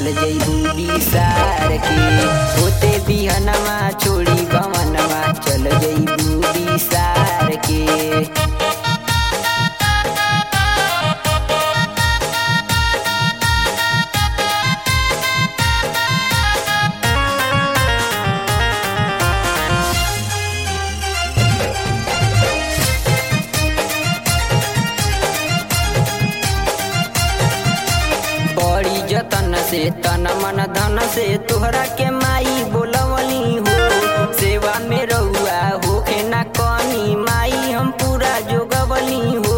चल जइबू बिसार के होते बिहनवा छोड़ी गवनवा चल जइबू बिसार के बड़ी जतन से तन मन धन से तोहरा के माई बोलवली हो सेवा में रहुआ होखे ना कमी माई हम पूरा जोगवली हो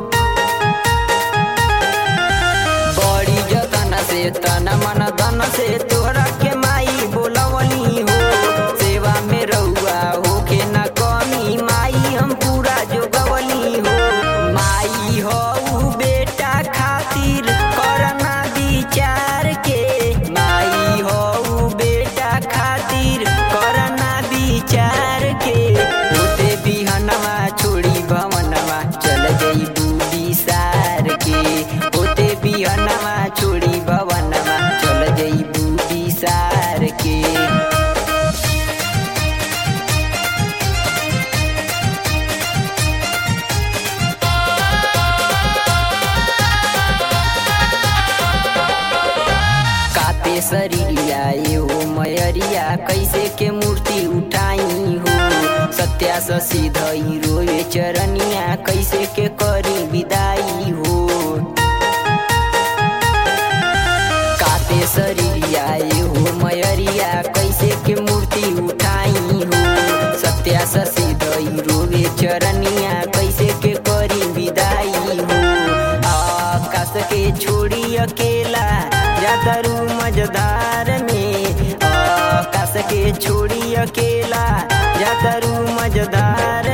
बड़ी जतन से तन मन धन से तोहरा के माई बोलवली हो सेवा में रहुआ होखे ना कमी माई हम पूरा जोगवली हो माई हो बेटा खातिर करना विचार के माई हो बेटा खातिर करना विचार के होते बिहनवा छोड़ी भवनवा चल जइबू बिसार के होते बिहनवा छोड़ी भवनवा चल जइबू बिसार के काते शरीरिया एहो मयरिया कैसे के मूर्ति उठाई हो सत्या शशि धई रोए चरनिया कैसे के करी विदाई हो काते शरीरिया एहो मयरिया कैसे के मूर्ति उठाई हो सत्या शशि धई रोए चरनिया कैसे के करी विदाई हो आकाश के छोड़ी अकेला जातरू मजदार में आकाश के छोड़ी अकेला जातरू मजदार